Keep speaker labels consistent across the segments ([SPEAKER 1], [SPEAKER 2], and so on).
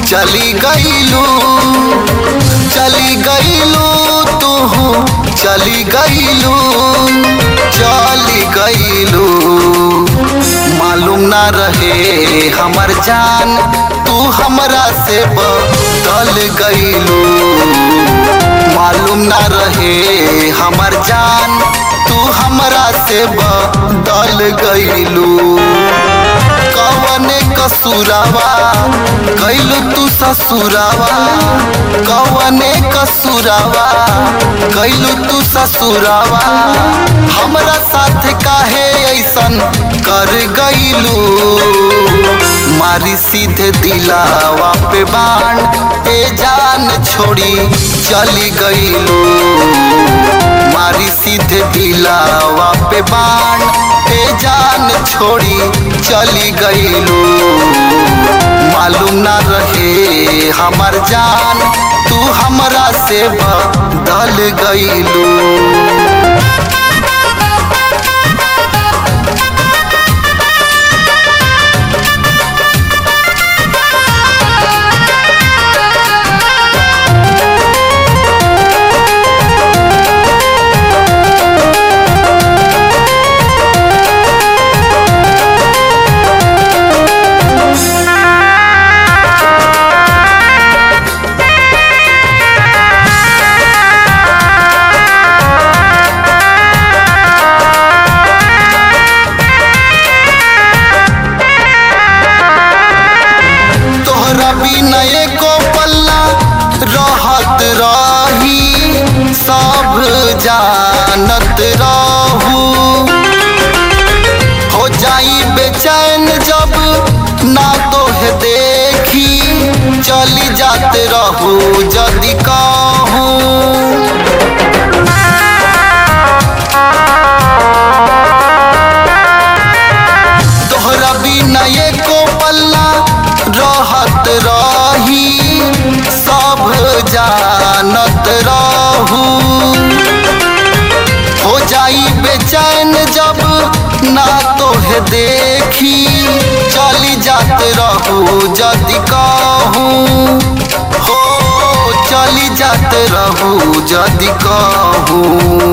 [SPEAKER 1] चली गईलू चली गईलू तू चली गईलू चली गईलू मालूम ना रहे हमर जान तू हमरा से बदल गईलू मालूम ना रहे हमर जान तू हमरा से बदल गईलू कवने कसूरावा कैलू तू ससुरावा कवने कसूरावा कैलू तू ससुरावा हमरा साथ काहे ऐसन कर गईलू मारी सीधे दिलावा पे बाण ए जान छोड़ी चली गईलू मारी सीधे दिलावा पे बाण ए जान छोड़ी चली गईलू मालूम ना रहे हमर जान तू हमरा से बदल गईलू तोहरा बिना एको पल्ला रहत रही सब जानत रहू हो जाई बेचैन जब ना तोहे देखी चली जाते रहू जदि कहूँ तोहरा बिना एको पल्ला रहत रही सब जानत रहू हो जाई बेचैन जब ना तोहे देखी चली जात रहू जदि कहूँ हो चली जात रहू जदि कहूँ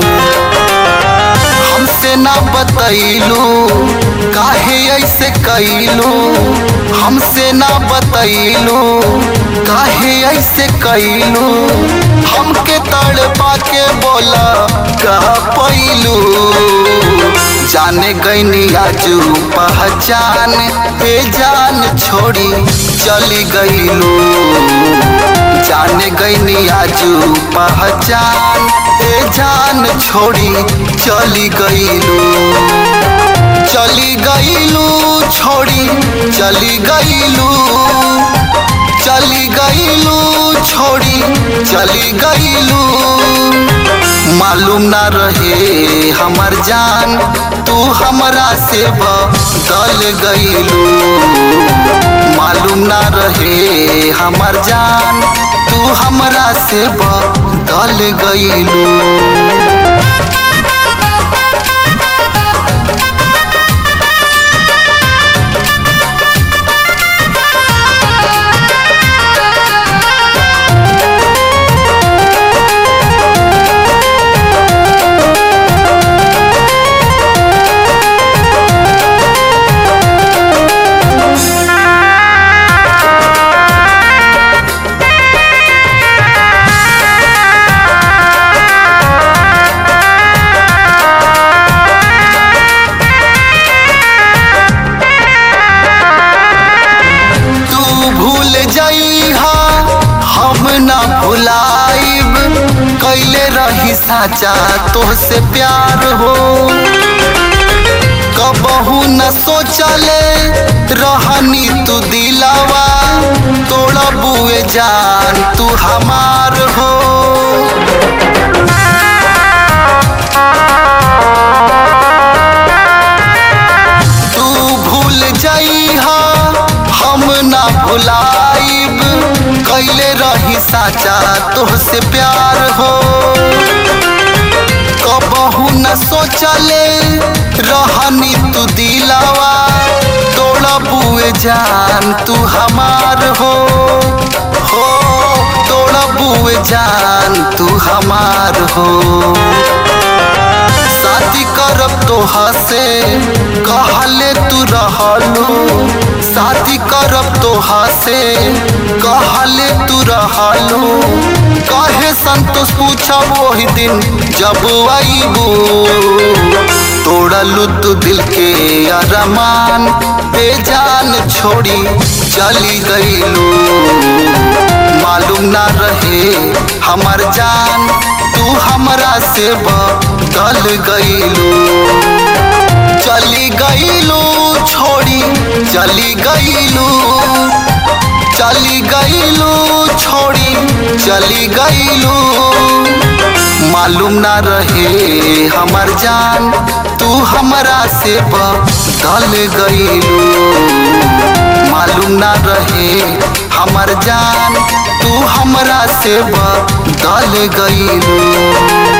[SPEAKER 1] हमसे ना बतैलू काहे ऐसे कैलू हमसे ना बतैलू काहे ऐसे कैलू हमके तड़पा के बोला कह पैलू जाने गईनी आजू पहचान ए जान छोड़ी चली गईलू जाने गईनी आजू पहचान ए जान छोड़ी चली गईलू चली गईलू छोड़ी चली गईलू चली गईलू छोड़ी चली गईलू मालूम ना रहे हमर जान तू हमरा से बदल गईलू मालूम ना रहे हमर जान तू हमरा से बदल गईलू तू भूल जइहा हम ना भुलाइब कैले रही साचा तोहसे प्यार हो कबहू न सोचले रहनी तू दिलावा तोड़ा बुए जान तू हमार हो तू भूल जइहा हम ना भुलाइब कैले रही साचा तोहसे प्यार हो कबहू न सोचले रहनी तू दिलावा तोड़ा बुए जान तू हमार हो जान तू हमार हो शादी करब तोहा से कहले तू रहलू शादी करब तोहा से कहले तू रहलू कहे संतोष पूछब वही दिन जब आईबू तोड़लू तू दिल के अरमान बेजान छोड़ी चली गईलू मालूम ना रहे हमर जान तू हमरा से बदल गईलू चली गईलू छोड़ी चली गईलू चली गईलू छोड़ी चली गईलू मालूम ना रहे हमर जान तू हमरा से बदल गईलू मालूम ना रहे हमर जान तू हमरा से बदल गईलू